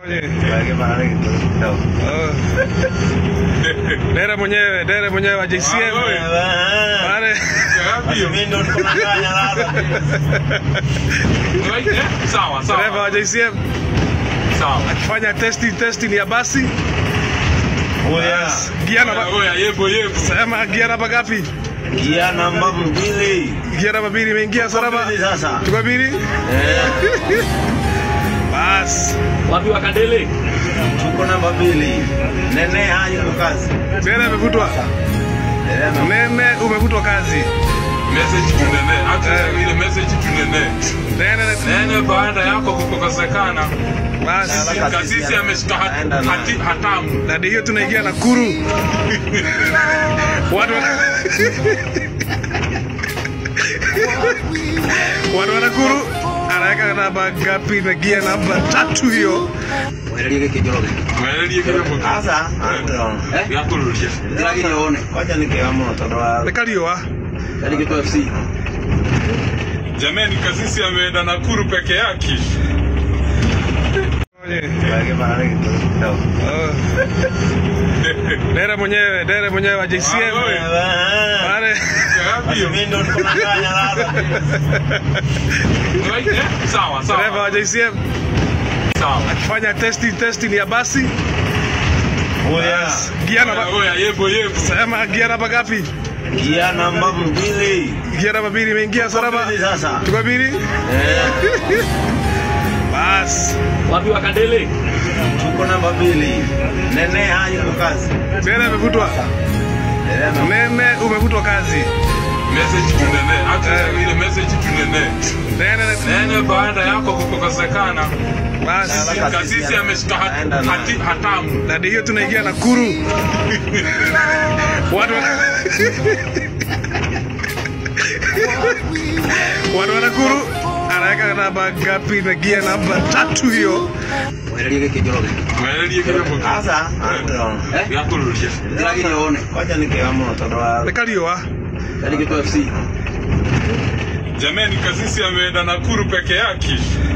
Dere mwenyewe, dere mwenyewe wa JCM. Pale Sawa dereva wa sawa JCM sawa. akifanya testing testing ya basi. Gia namba Oya yebo yebo. sema gia namba ngapi? Gia namba mbili. Gia namba mbili imeingia salama. Mbili sasa. Tuko mbili. Bas. Wapi wakandele? Tuko namba mbili. Nene hayuko kazi. Dere amevutwa. Nene umevutwa kazi. Message tunene. Hata ile message tunene. Nene Nene baada yako kukosekana. bas. Kasisi ameshika hat- hati hatamu. Na hiyo tunaingia Nakuru. Watu wana... Watu wa Nakuru anaweka namba ngapi na gia namba tatu hiyo. Mwelekeo kijoroge. Mwelelie kile mtu. Sasa, Yakurudia. lakini uone. Wacha nikiamua tondo wa Nikaliwa. Kali kitu FC. Jamani kasisi ameenda Nakuru peke yake. Dere mwenyewe, dere mwenyewe wa JCM. Pale Sawa dereva wa sawa. JCM Sawa. akifanya testing testing ya basi. Gia namba Oya yebo yebo. sema gia namba ngapi? Gia namba mbili. Gia namba mbili imeingia salama. Mbili sasa. Tuko mbili. Bas. Wapi wakandele? Tuko namba mbili. Nene hayuko kazi. Dere amevutwa. Nene umevutwa kazi. Message tunene. Hata ile message tunene. Nene Nene baada yako kukosekana. bas. Kasisi ameshika hat- hati hatamu. Na hiyo tunaingia Nakuru. Watu wana... Watu wa Nakuru anaweka namba ngapi na gia namba tatu hiyo. Mwelekeo kijoroge. Mwelelie kile mtu. Sasa, Yakurudia. lakini uone. Wacha nikiamua tondo wa Nikaliwa. Kali kitu FC. Jamani kasisi ameenda Nakuru peke yake.